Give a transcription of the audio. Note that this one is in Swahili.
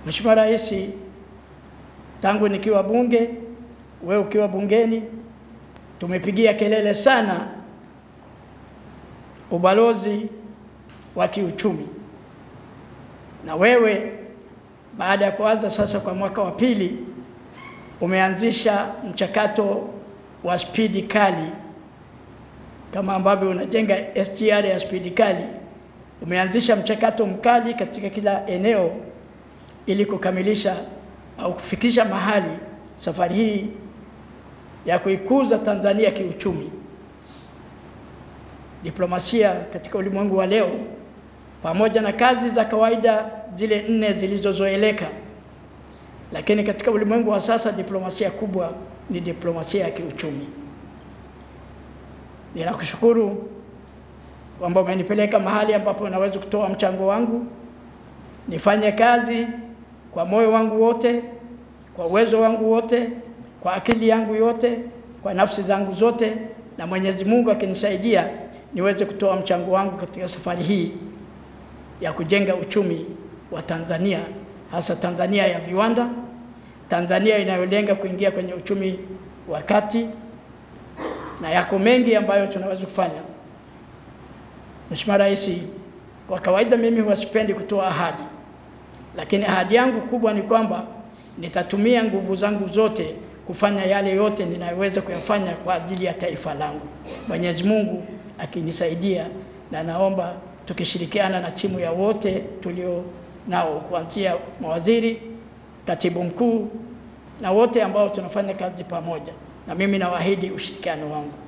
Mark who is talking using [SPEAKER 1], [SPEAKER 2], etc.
[SPEAKER 1] Mheshimiwa Rais, tangu nikiwa bunge, wewe ukiwa bungeni, tumepigia kelele sana ubalozi wa kiuchumi, na wewe baada ya kuanza sasa kwa mwaka wa pili umeanzisha mchakato wa spidi kali kama ambavyo unajenga SGR ya spidi kali. Umeanzisha mchakato mkali katika kila eneo ili kukamilisha au kufikisha mahali safari hii ya kuikuza Tanzania kiuchumi. Diplomasia katika ulimwengu wa leo, pamoja na kazi za kawaida zile nne zilizozoeleka, lakini katika ulimwengu wa sasa diplomasia kubwa ni diplomasia ya kiuchumi. Ninakushukuru kwamba umenipeleka mahali ambapo naweza kutoa mchango wangu, nifanye kazi kwa moyo wangu wote, kwa uwezo wangu wote, kwa akili yangu yote, kwa nafsi zangu zote, na Mwenyezi Mungu akinisaidia niweze kutoa mchango wangu katika safari hii ya kujenga uchumi wa Tanzania, hasa Tanzania ya viwanda, Tanzania inayolenga kuingia kwenye uchumi wa kati, na yako mengi ambayo tunaweza kufanya. Mheshimiwa Rais, kwa kawaida mimi huwa sipendi kutoa ahadi, lakini ahadi yangu kubwa ni kwamba nitatumia nguvu zangu zote kufanya yale yote ninayoweza kuyafanya kwa ajili ya taifa langu, Mwenyezi Mungu akinisaidia, na naomba tukishirikiana na timu ya wote tulio nao kuanzia mawaziri, katibu mkuu na wote ambao tunafanya kazi pamoja, na mimi nawaahidi ushirikiano wangu.